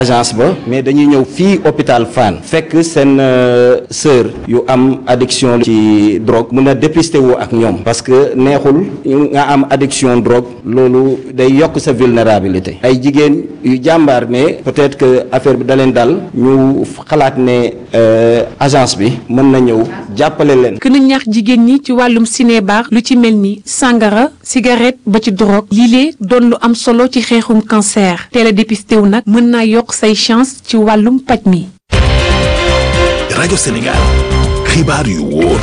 agence ba mais dañuy ñëw fii hôpital Fann fekk seen sœur yu am addiction ci drogue mun a dépister wu ak ñoom parce que neexul nga am addiction drogue loolu day yokk sa vulnérabilité ay jigéen yu jàmbaar ne peut-être que affaire bi da leen dal ñu xalaat ne agence bi mën na ñëw jàppale leen. gën a ñaax jigéen ñi ci wàllum cinébar lu ci mel ni sangara cigarette ba ci drogue lii doon lu am solo ci xeexum cancer teel a dépisté wu nag mën naa yokk say chance ci wàllum paj mi. rajo Sénégal xibaar yu wóor.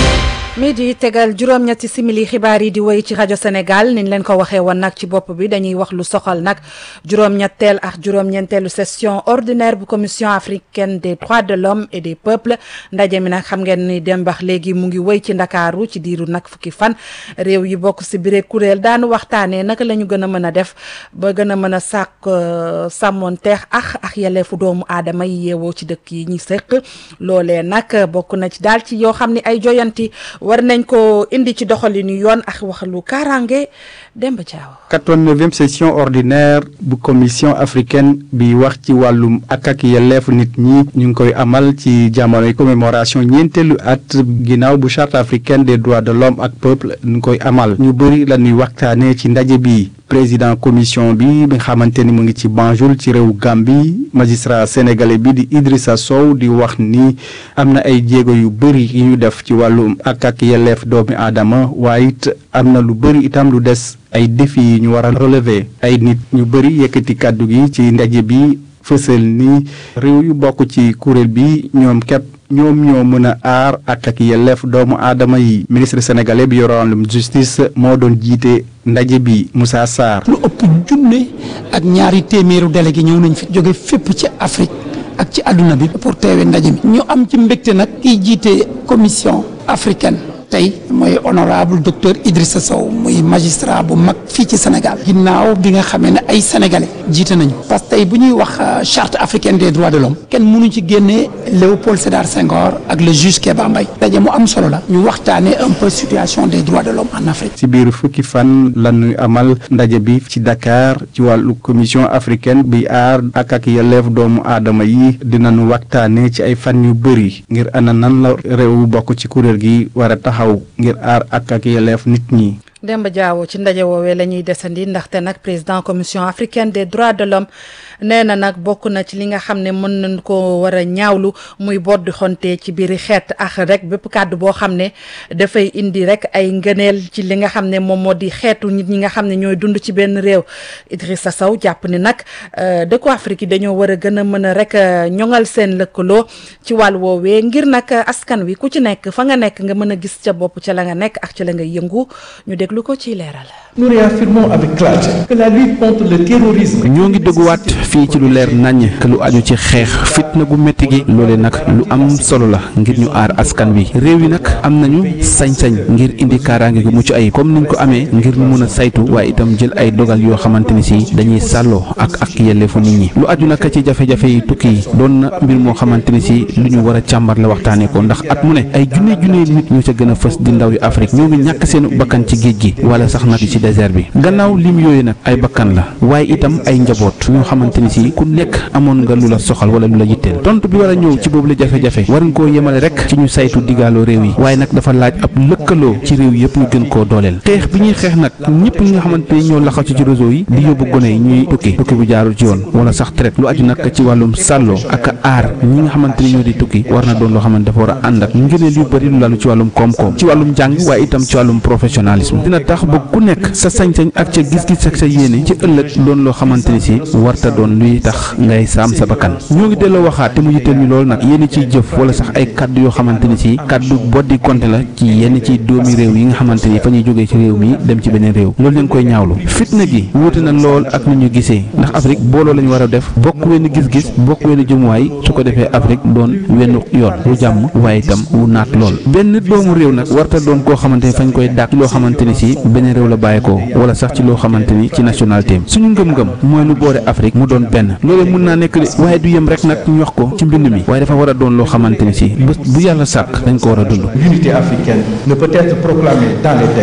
midi tegal juróom-ñetti simili xibaar yi di wéy ci rajo Sénégal niñ leen ko waxee woon nag ci bopp bi dañuy wax lu soxal nag juróom-ñetteel ak juróom-ñeenteelu session ordinaire bu commission africaine des droits de l'homme et des peuples ndaje mi nag xam ngeen ni dembax léegi mu ngi wéy ci ndakaaru ci diiru nag fukki fan réew yi bokk si biir kuréel daanu waxtaanee naka la ñu gën a mën a def ba gën a mën a sàkk sàmmonteex ak ak yelleefu doomu aadama yi yeewoo ci dëkk yi ñuy sëq loolee nag bokk na ci daal ci yoo xam ni ay joyanti war nañ ko indi ci doxalinu yoon ak waxalu kaaraange Demba Diaw. 89e session ordinaire bu commission africaine bi wax ci wàllum ak ak yelleef nit ñi ñu ngi koy amal ci jamonoy commémoration ñeenteelu at ginnaaw bu charte africaine des droits de l'homme ak peuple ñu koy amal ñu bëri la ñuy waxtaanee ci ndaje bi. président commission bi bi nga xamante ni mu ngi ci Banjul ci réew Gambie magistrat sénégalais bi di Idrissa Sow di wax ni am na ay jéego yu bëri yu ñu def ci wàllum ak ak yelleef doomi aadama waaye it am na lu bëri itam lu des ay défis yi ñu war a relever ay nit ñu bëri yëkkati kàddu gi ci ndaje bi fësal ni réew yu bokk ci kuréel bi ñoom képp ñoom ñoo mën a aar ak ak yelleef doomu aadama yi ministre sénégalais bi yore wàllum justice moo doon jiite ndaje bi Moussa Sarr. lu ëpp junne ak ñaari téeméeru délégué ñëw nañ fi jóge fépp ci Afrique ak ci àdduna bi pour teewe ndaje mi. ñu am ci mbégte nag kiy jiite commission africaine. tey mooy honorable docteur Idrissa Sow muy magistrat bu mag fii ci Sénégal ginnaaw bi nga xamee ne ay sénégalais jiite nañu parce que tey bu ñuy wax charte africaine des droits de l'homme kenn mënu ci génnee Léopold Sédar Senghor ak le juge Kéba Mbaye daje mu am solo la ñu waxtaanee un peu situation des droits de l'homme en Afrique. ci biir fukki fan la ñuy amal ndaje bi ci Dakar ci wàllu commission africaine bi aar ak ak yelleef doomu aadama yi dinañu waxtaanee ci ay fan yu bëri ngir ana nan la réew bokk ci kuréel gi war a taxaw ngir aar ak ak yelleef nit ñi. Demba Diawo ci ndaje woowee la ñuy desandi ndaxte nag président commission africaine des droits de l'homme nee na nag bokk na ci li nga xam ne mën nañ ko war a ñaawlu muy bodd xonte ci biiri xeet ak rek bépp kàddu boo xam ne dafay indi rek ay ngëneel ci li nga xam ne moom moo di xeetu nit ñi nga xam ne ñooy dund ci benn réew Idrissa Sow jàpp ni nag dëkku Afrique yi dañoo war a gën a mën a rek ñoŋal seen lëkkaloo ci wàll woowee ngir nag askan wi ku ci nekk fa nga nekk nga mën a gis ca bopp ca la nga nekk ak ca la nga yëngu ñu déglu ko ci leeral. Nous réaffirmons avec clarté que la lutte contre le terrorisme. ñoo ngi dëgguwaat fii ci lu leer naññ que lu aju ci xeex fitna gu métti gi loole nag lu am solo la ngir ñu aar askan wi réew yi nag am nañu sañ-sañ ngir indi kaaraange gu mucc ayib comme niñ ko amee ngir ñu mun a saytu waaye itam jël ay dogal yoo xamante ni si dañuy sàlloo ak ak yelleefu nit ñi lu aju nag ci jafe-jafe yi tukki yi doon na mbir moo xamante ni si lu ñu war a càmbar la waxtaanee ko ndax at mu ne ay junne junne nit ñoo ca gën a fës di ndaw yu Afrique ñoo ngi ñàkk seen bakkan ci géej gi wala sax nag ci désert bi gannaaw lim yooyu nag ay bakkan la waaye itam ay njaboot ñoo xamante ni si ku nekk amoon nga lu la soxal wala lu la yitteel tontu bi war a ñëw ci boobu la jafe-jafe waruñ koo yemale rek ci ñu saytu digaaloo réew yi waaye nag dafa laaj ab lëkkaloo ci réew yëpp ñu gën koo dooleel xeex bi ñuy xeex nag ñëpp ñi nga xamante ni ñoo laxasu ci réseau yi di yóbbu gone yi ñuy tukki tukki bu jaarul ci yoon wala sax traite lu aju nag ci wàllum sàlloo ak aar ñi nga xamante ni ñoo di tukki war na doon loo xamante dafa war a ànd ak ngëneel yu bëri lu lalu ci wàllum koom-koom ci wàllum jàng waaye itam ci wàllum professionnalisme dina tax ba ku nekk sa sañ-sañ ak ca gis-gis ak sa yéene ci ëllëg doon loo xamante ni si warta doon luy tax ngay saam sa bakkan ñoo ngi delloo waxaat te mu yitteel ñu loolu nag yéen ciy jëf wala sax ay kaddu yoo xamante ni si kaddu boddi konte la ci yenn ci doomi réew yi nga xamante ni fa ñuy jógee ci réew mi dem ci beneen réew loolu leen koy ñaawlu fitna gi wuute na lool ak ni ñu gisee ndax Afrique booloo lañu war a def bokk wenn gis-gis bokk wenn jëmuwaay su ko defee Afrique doon wenn yoon wu jàmm waaye itam wu naat lool benn doomu réew nag warta doon koo xamante ni fañ koy dàq ci loo xamante ni si beneen réew la bàyyeekoo wala sax ci loo xamante ni ci nationalité suñu ngëm-ngëm mooy lu boole Afrique mu doon benn loolu mën naa nekk de waaye du yem rek nag ñu wax ko ci mbind mi waaye dafa war a doon loo xamante ni si bés bu yàlla sàkk dañ ko war a dund. L'unité africaine ne peut être proclamée dans les textes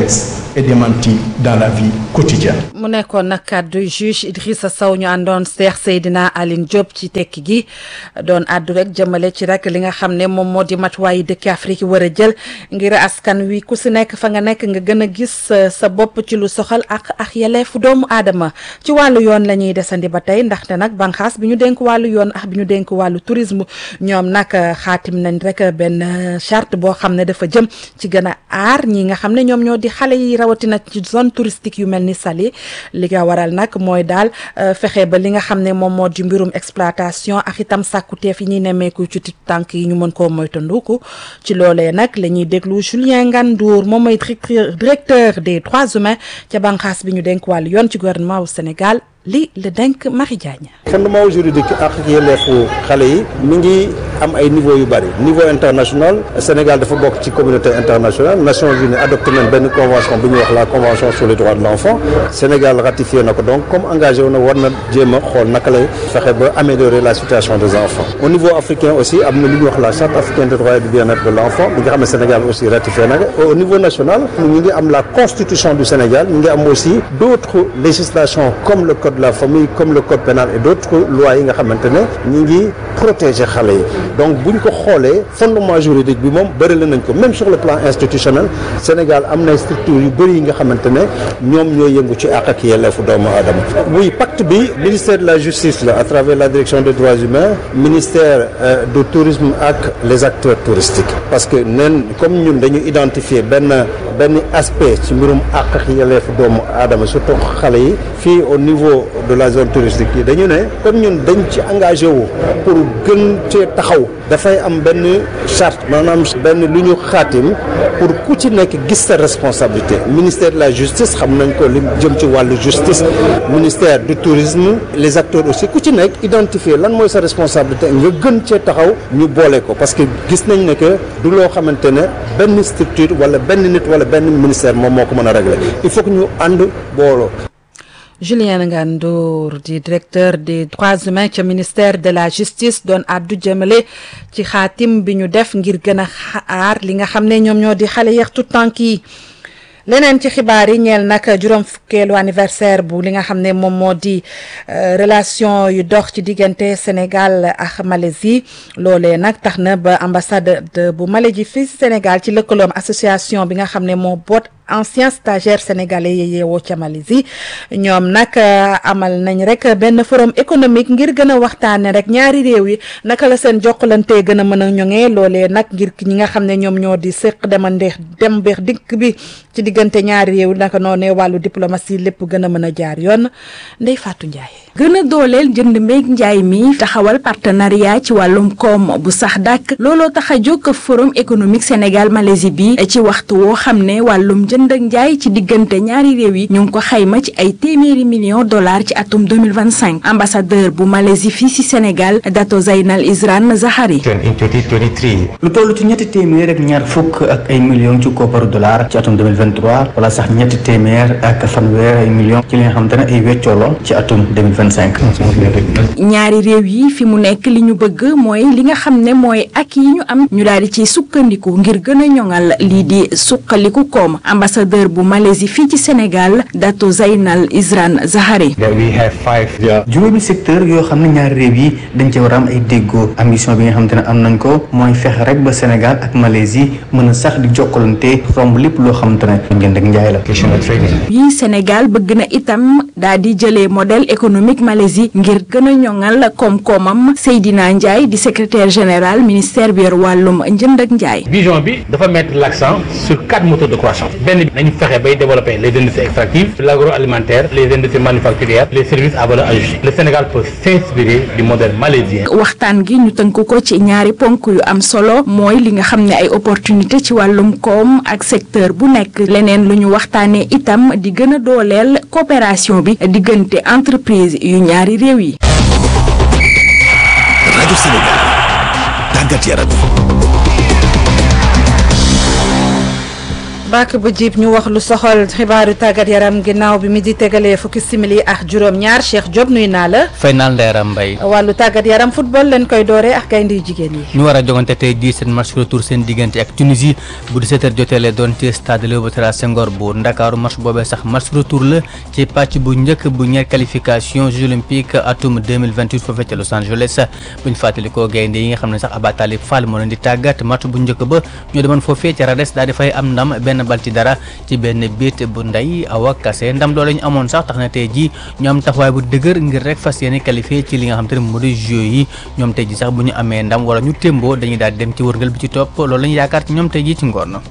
est démenti dans la vie quotidienne. mu nekkoon nag kàddu juge Idrissa Sow ñu àndoon Cheikh Seydina Aline Diop ci tekki gi doon àddu rek jëmale ci rek li nga xam ne moom moo di matuwaayu dëkki Afrique yi war a jël ngir askan wi ku si nekk fa nga nekk nga gën a gis sa bopp ci lu soxal ak ak yelleefu doomu aadama ci wàllu yoon la ñuy desandi ba tey ndaxte nag banqaas bi ñu dénk wàllu yoon ak bi ñu dénk wàllu tourisme ñoom nag xaatim nañ rek benn charte boo xam ne dafa jëm ci gën a aar ñi nga xam ne ñoom ñoo di xale yi rawatina ci zone touristique yu mel ni Saly li nga waral nag mooy daal fexe ba li nga xam ne moom moo di mbirum exploitation ak itam sàkkuteef yi ñuy nemmeeku ci tànk yi ñu mën koo moytandiku ci loolee nag la ñuy déglu Julien Ngandour moom mooy directeur des droits humains ca banqaas bi ñu dénk wàllu yoon ci gouvernement wu Sénégal li la denk Marie Diagne fondement juridique ak yelleefu xale yi mi ngi am ay niveau yu bëri niveau international Sénégal dafa bokk ci communauté internationale Nations Unies adopté nañ benn convention bu ñuy wax la convention sur les droits de l'enfant Sénégal ratifié na ko donc comme engagé wu na war na jéem a xool naka lay fexe ba améliorer la situation des enfants au niveau africain aussi am na lu ñuy wax la charte africaine des droits et du bien-être de l'enfant bi nga xam ne Sénégal aussi ratifié na ko au niveau national ñu ngi am la constitution du Sénégal ñu ngi am aussi d'autres législations comme le code de la famille comme le code pénal et d'autres lois yi nga xamante ne ñu ngi protéger xale yi donc bu ñu ko xoolee fondement juridique bi moom bëri la nañ ko même sur le plan institutionnel Sénégal am na structure yu bëri yi nga xamante ne ñoom ñooy yëngu ci àq ak yelleefu doomu aadama oui pacte bi ministère de la justice la à travers la direction des droits humains ministère du tourisme ak les acteurs touristiques parce que nen comme ñun dañu identifier benn benn aspect ci mbirum àq ak yelleefu doomu aadama surtout xale yi fii au niveau de la zone touristique yi dañu ne comme ñun dañ ci engagé wu pour gën cee taxaw dafay am benn charte maanaam benn lu ñu xaatim pour ku ci nekk gis sa responsabilité ministère de la justice xam nañ ko li jëm ci wàllu justice ministère du tourisme les acteurs aussi ku ci nekk identifier lan mooy sa responsabilité nga gën cee taxaw ñu boole ko parce que gis nañ ne que du loo xamante ne benn structure wala benn nit wala benn ministère moom moo ko mën a régler il faut que ñu ànd booloo Julien Ngandour di directeur des droits humains ca ministère de la justice doon àddu jëmale ci xaatim bi ñu def ngir gën a aar li nga xam ne ñoom ñoo di xale yeex tout tànk yi leneen ci xibaar yi ñeel nag juróom fukkeelu anniversaire bu li nga xam ne moom moo di relation yu dox ci diggante Sénégal ak Malaisie loolee nag tax na ba ambassade bu Malaisie fii Sénégal ci lëkkaloom association bi nga xam ne moo boot anciens stagiaires sénégalais yi yeewoo ca Malaisie ñoom nag amal nañ rek benn forum économique ngir gën a waxtaane rek ñaari réew yi naka la seen jokkalante gën a mën a ñoŋee loolee nag ngir ñi nga xam ne ñoom ñoo di séq demandeex dem beex dikk bi ci diggante ñaari réew naka noonee wàllu diplomatie lépp gën a mën a jaar yoon Ndeye Fatou Ndiaye. gën a dooleel jënd mbéeg njaay mi taxawal partenariat ci wàllum koom bu sax dàkk looloo tax a jóg forum économique Sénégal Malaisie bi ci waxtu woo xam ne wàllum jënd ak njaay ci diggante ñaari réew yi ñu ngi ko xayma ci ay téeméeri millions dollars ci atum 2025 ambassadeur bu Malaisie fii ci Sénégal Dato Zainal Isran Zahari lu toll ci ñetti téeméer ak ñaar fukk ak ay millions ci kopparu dollar ci atum 2023 wala sax ñetti téeméer ak fanweer ay millions ci li nga xamante ne ay weccoolo ci atum 2025 ñaari réew yi fi mu nekk li ñu bëgg mooy li nga xam ne mooy ak yi ñu am ñu daal di ci sukkandiku ngir gën a ñoŋal lii di suqaliku koom ambassadeur bu Malaisie fii ci Sénégal Dato Zainal Isran Zahari juróomi secteur yoo xam ne ñaari réew yi dañ ci war a am ay déggoo ambition bi nga xamante ne am nañ ko mooy fexe rek ba Sénégal ak Malaisie mën a sax di jokkalante romb lépp loo xamante ne njënd ak njaay la yi Sénégal bëgg na itam daal di jëlee modèle économique Malaisie ngir gën a ñoŋal koom-koomam Seydina Ndiaye di secrétaire général ministère bi yor wàllum njënd ak njaay. vision bi dafa mettre l'accent sur quatre moteurs de croissance benn bi nañu fexe bay développer les industries extractives l'agroalimentaire les industries manufacturières les services à valeur ajoutée le Sénégal peut s'inspirer du modèle malaisien. waxtaan gi ñu tënk ko ci ñaari ponk yu am solo mooy li nga xam ne ay opportunité ci wàllum koom ak secteur bu nekk leneen lu ñu waxtaanee itam di gën a dooleel coopération bi diggante entreprise yu ñaari réew yi. rajo Sénégal tàggat yaram. bàkk ba jiib ñu wax lu soxal xibaaru tàggat yaram ginnaaw bi mi di tegalee fukki simili ak juróom-ñaar Cheikh Diop nuy naa la. fay naan Ndeye Mbaye. wàllu tàggat yaram football leen koy dooree ak gaynde yu jigéen yi. ñu war a jogante tey jii seen match retour seen diggante ak Tunisie bu 17h jotee lay doon ci stade Léopold Sédar Senghor bu Ndakaaru match boobee sax match retour la ci pàcc bu njëkk bu ñeer qualification Jeux olympiques atum 2028 foofee ca Los Angeles buñ fàttalikoo gaynde yi nga xam ne sax Aba Talib Fall moo leen di tàggat match bu njëkk ba ñoo demoon foofee ca Rades daal di fay am ndam benn bal ci dara ci benn bit bu ndey awa kase ndam loolu ñu amoon sax tax na tey ji ñu am taxawaay bu dëgër ngir rek fas yéene qualifié ci li nga xam te ne moo di Jeux yi ñoom tey ji sax bu ñu amee ndam wala ñu témboo dañuy daal di dem ci wërngal bi ci topp loolu lañu yaakaar ci ñoom tey ji ci ngoon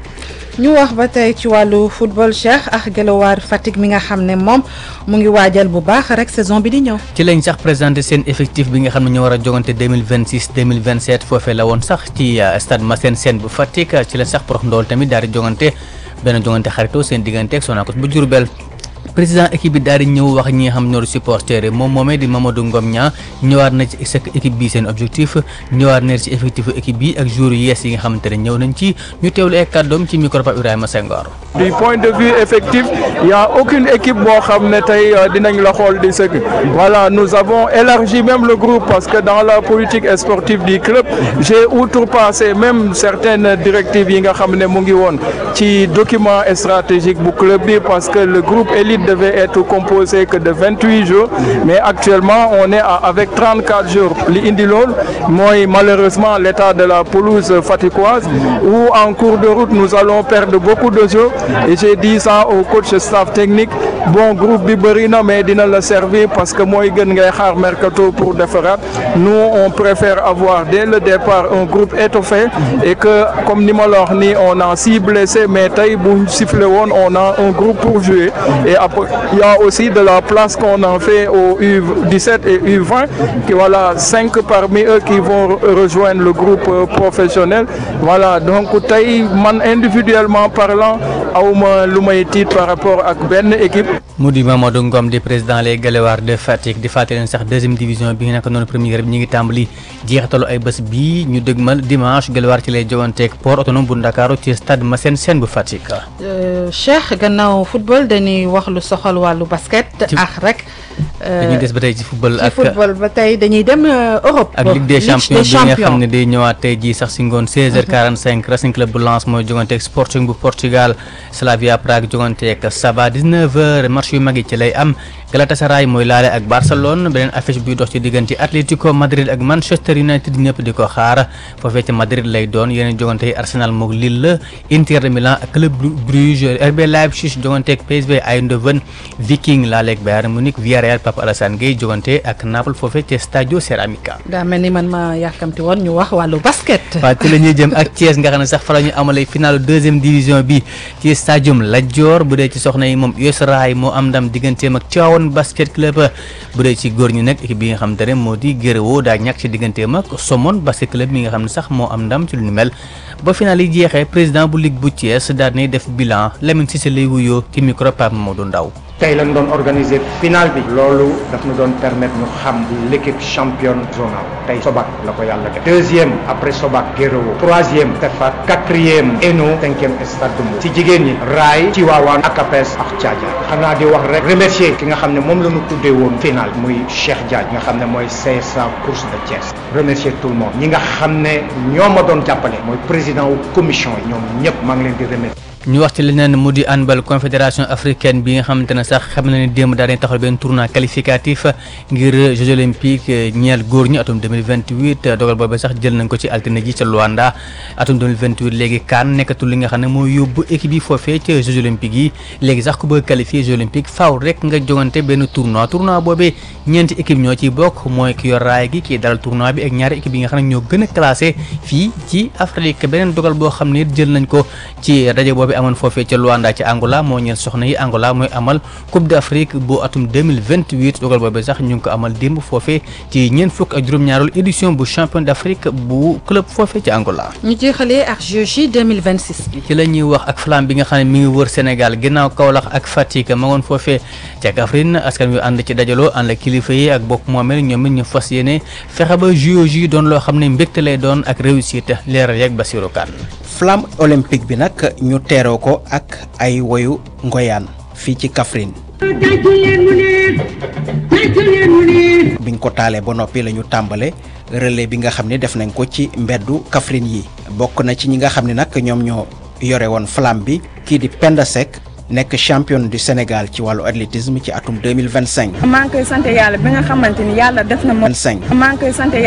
ñu wax ba tey ci wàllu football Cheikh ak Guelwaar Fatick mi nga xam ne moom mu ngi waajal bu baax rek saison bi di ñëw. ci lañ sax présenté seen effectif bi nga xam ne ñu war a jogante 2026 2027 foofee la woon sax ci stade Massène Sène bu Fatick ci la sax porox ndool tamit daal di jogante benn jogante xaritoo seen diggante ak Sonacos bu Diourbel président équipe bi daal di ñëw wax ñi nga xam ñoo di supporter moom moomee di Mamadou Ngom ñaa ñëwaat na ci équipe bi seen objectif ñëwaat na ci effectif équipe bi ak joueurs yu yees yi nga xamante ne ñëw nañ ci ñu teewlu ay kàddoom ci micro Pape Ibrahima Senghor. du point de vue effectif il y a aucune équipe boo xam ne tey dinañ la xool di sëgg voilà nous avons élargi même le groupe parce que dans la politique sportive du club j'ai outrepassé même certaines directives yi nga xam ne mu ngi woon ci document stratégique bu club bi parce que le groupe élite devait être composé que de 28 jours mais actuellement on est à, avec 34 jours li indi lool mooy malheureusement l'état de la pelouse faticoise où en cours de route nous allons perdre beaucoup de jours et j'ai dit ça au coach staff technique bon groupe bi bëri na mais dina la servir parce que mooy gën ngay xaar mercato pour defaraat nous on préfère avoir dès le départ un groupe étoffé et que comme ni ma la wax ni on a six blessés mais tey bu sifflé woon on a un groupe pour jouer et après il y a aussi de la place qu'on en fait au U17 et U20 qui voilà cinq parmi eux qui vont rejoindre le groupe professionnel voilà donc tey man individuellement parlant awma lu may tiit par rapport ak benn équipe mu di Mamadou Ngom di président les Guelwaar de Fatick di fàttali leen sax deuxième division bi nga nekk noonu première bi ñu ngi tàmbali jeexitalu ay bés bii ñu dëgmal dimanche Guelwaar ci lay joganteeg port autonome bu Ndakaaru ci stade Massène Sène bu Fatick. Cheikh gannaaw football dañuy wax lu soxal wàllu basket. ak rek. dañuy des ba tey ci football ak ci football ba tey dañuy dem Europe. ak Ligue des champions bi nga xam ne day ñëwaat tey jii sax si ngoon 16h45 Racing Club bu Lens mooy joganteeg Sporting bu Portugal Slavia Prague joganteeg Saba 19h match yu mag yi ci lay am Galatasaray mooy laale ak Barcelone beneen affiche buy dox ci diggante Atlético Madrid ak Manchester United ñëpp di ko xaar foofee ci Madrid lay doon yeneen jogante yi Arsenal moog Lille Inter de Milan ak Club Bruges RB Leipzig joganteeg PSV Eindhoven Viking laale ak Bayern Munich Villarreal Pape Alassane Gueye jogante ak Naples foofee ci Stadio Ceramica. daa mel ni man ma yàkkamti woon ñu wax wàllu basket. waaw ci la ñuy jëm ak Thiès nga xam ne sax fa la ñu amalee finalu deuxième division bi ci stadium Lat Dior bu dee ci soxna yi moom US Rail moo am ndam digganteem ak Thiawane basket club bu dee ci góor ñi nag équipe bi nga xam te ne moo di Guéréo daa ñàkk ci digganteem ak Somone basket club mi nga xam ne sax moo am ndam ci lu ñu mel ba final yi jeexee président bu ligue bu Thiès daal nay def bilan Lamine Cissé lay wuyoo ci micro Pape Mamadou Ndaw tey lañ doon organiser final bi loolu daf ñu doon permettre ñu xam l'équipe championne zonale tey Sobac la ko yàlla def deuxième après Sobac Guéréo troisième Tefa quatrième Eno cinquième Stade de Mbour ci jigéen ñi Raay Tivaouane ak APS ak Thiadiaye xanaa di wax rek remercier ki nga xam ne moom la ñu tuddee woon final muy Cheikh Diagne nga xam ne mooy CSA course de Thiès remercier tout le monde ñi nga xam ne ñoo ma doon jàppale mooy président wu commission yi ñoom ñëpp maa ngi leen di remercier ñu wax ci leneen mu di handball confédération africaine bi nga xamante ne sax xam na ne démb daal di taxawal benn tournoi qualificatif ngir Jeux olympiques ñeel góor ñi atum 2028 dogal boobu sax jël nañ ko ci altine ji ca Luanda atum 2028 léegi kaan nekkatul li nga xam ne moo yóbbu équipe yi foofee ca Jeux olympiques yi léegi sax ku bëgg qualifier Jeux olympiques faaw rek nga jogante benn tournoi tournoi boobee ñeenti équipe ñoo ciy bokk mooy ki yor raay gi kii dalal tournoi bi ak ñaari équipe yi nga xam ne ñoo gën a classé fii ci Afrique beneen dogal boo xam ne jël nañ ko ci rajo boobu amoon foofee ca Luanda ci Angola moo ñeel soxna yi Angola mooy amal Coupe d'Afrique bu atum 2028 dogal boobu sax ñu ngi ko amal démb foofee ci ñeent fukk ak juróom-ñaareelu édition bu champion d'Afrique bu club foofee ci Angola. ñu jeexalee ak JOJ 2026 bi. ci la ñuy wax ak flamme bi nga xam ne mi ngi wër Sénégal ginnaaw Kaolack ak Fatick ma ngoon foofee ca Kaffrine askan wi ànd ci dajaloo ànd ak kilifa yi ak bokk moomeel ñoom it ñu fas yéene fexe ba JOJ doon loo xam ne mbégte lay doon ak réussite leeral yeeg Basirou Kane flamme olympique bi nag ñu teeroo ko ak ay woyu ngoyaan fii ci Kaffrine biñ ko taalee ba noppi la ñu tàmbale relais bi nga xam ne def nañ ko ci mbeddu Kaffrine yi bokk na ci ñi nga xam ne nag ñoom ñoo yore woon flamme bi kii di Penda Seck nekk championne du Sénégal ci wàllu athlétisme ci atum 2025 maa ngi koy sant yàlla bi nga xamante ni yàlla def na ma. 25 maa ngi koy sant